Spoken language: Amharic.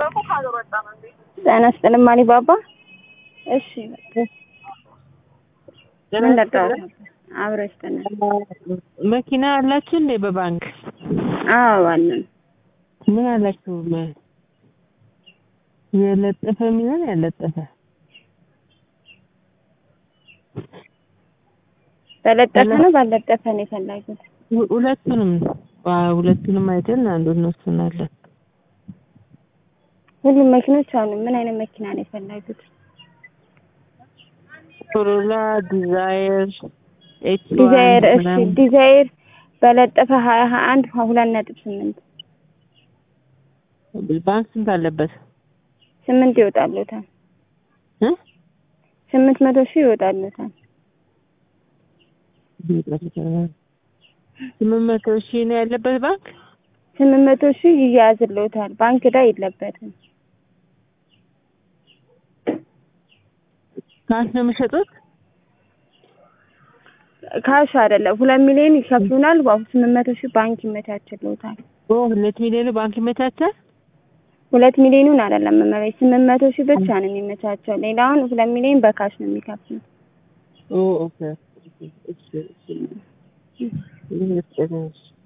ጤና ይስጥልኝ አሊባባ። እሺ ምን ልርዳዎት? አብሮ ይስጥልን። መኪና አላችሁ እንዴ በባንክ? አዎ አለን። ምን አላችሁ? የለጠፈ የሚሆን ያለጠፈ በለጠፈ ነው ባለጠፈ ነው የፈለጉት? ሁ- ሁለቱንም ዋ- ሁለቱንም አይተን አንዱን እንወስናለን። ሁሉም መኪኖች አሉ። ምን አይነት መኪና ነው የፈለጉት? ኮሮላ፣ ዲዛይር፣ ኤች ዲዛይር እሺ፣ ዲዛይር በለጠፈ ሀያ ሀያ አንድ ሁለት ነጥብ ስምንት ባንክ ስንት አለበት? ስምንት ይወጣሉታል። እ? ስምንት መቶ ሺህ ይወጣሉታል። ስምንት መቶ ሺህ ነው ያለበት ባንክ። ስምንት መቶ ሺህ ይያዝልዎታል። ባንክ ዕዳ የለበትም። ካሽ ነው የሚሸጡት? ካሽ አይደለም። ሁለት ሚሊዮን ይከፍሉናል። በአሁን ስምንት መቶ ሺህ ባንክ ይመቻችልዎታል። ኦ ሁለት ሚሊዮን ባንክ ይመቻቻል። ሁለት ሚሊዮኑን አይደለም መመለስ ስምንት መቶ ሺህ ብቻ ነው የሚመቻቸው። ሌላውን ሁለት ሚሊዮን በካሽ ነው የሚከፍሉት። ኦ ኦኬ ኦኬ እሺ እሺ